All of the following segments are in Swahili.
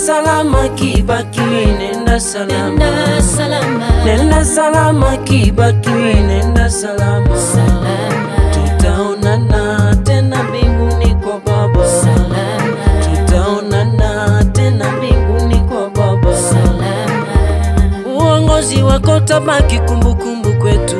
salama Kibaki, nenda salama, nenda salama, nenda salama Kibaki, nenda salama, salama, tutaonana tena mbinguni kwa Baba, salama, tutaonana tena mbinguni kwa Baba. salama, Uongozi wako tabaki kumbukumbu kwetu,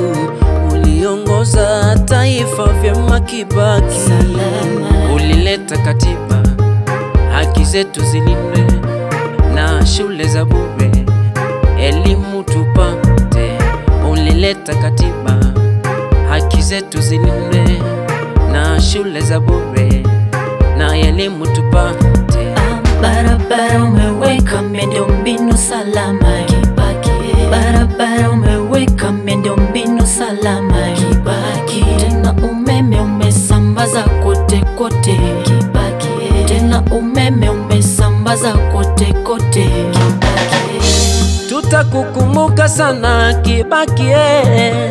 uliongoza taifa vyema Kibaki, Salama. ulileta katiba, haki zetu zilindwe na shule za bure, elimu tupate. Ulileta katiba, haki zetu zilindwe na shule za bure na elimu tupate. Ah, barabara umeweka miundombinu salama Kibaki, barabara umeweka miundombinu salama Kibaki, tena umeme umesambaza kote kote Kibaki, tena umeme umesambaza kote kote Kibaki, Tutakukumbuka sana Kibaki, eh.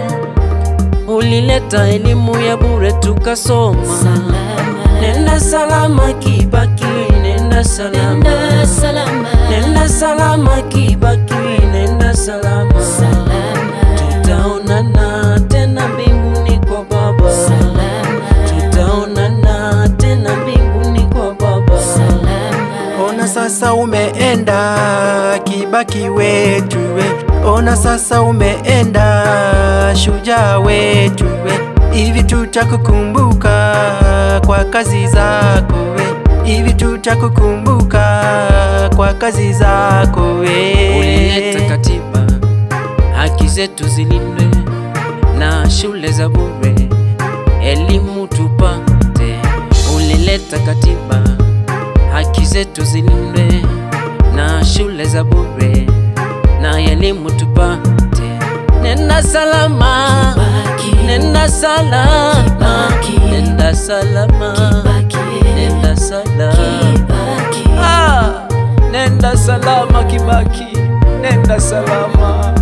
ulileta elimu ya bure tukasoma. salama, Nenda salama Kibaki, nenda salama, nenda salama, nenda salama Kibaki, nenda salama, salama, tutaonana tena mbinguni kwa Baba, salama, tutaonana tena mbinguni kwa Baba. salama. Ona sasa umeenda Kibaki wetu we, ona sasa umeenda shujaa wetu we, hivi tutakukumbuka kwa kazi zako we, hivi tutakukumbuka kwa kazi zako Ulileta we. katiba, haki zetu zilindwe na shule za bure, elimu tupate. Ulileta katiba, haki zetu zilindwe na shule za bure na elimu tupate. Nenda salama, Kibaki, nenda salama, Kibaki, nenda salama, Kibaki, nenda salama. Kibaki, Ah, nenda salama Kibaki, nenda salama,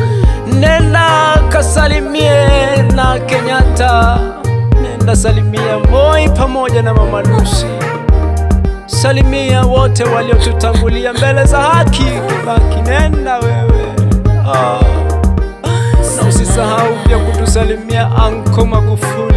nenda kasalimie na Kenyatta, nenda salimia Moi pamoja na Mama Lucy, salimia wote waliotutangulia mbele za haki. Kibaki, nenda wewe ah. Na usisahau pia kutusalimia Anko Magufuli.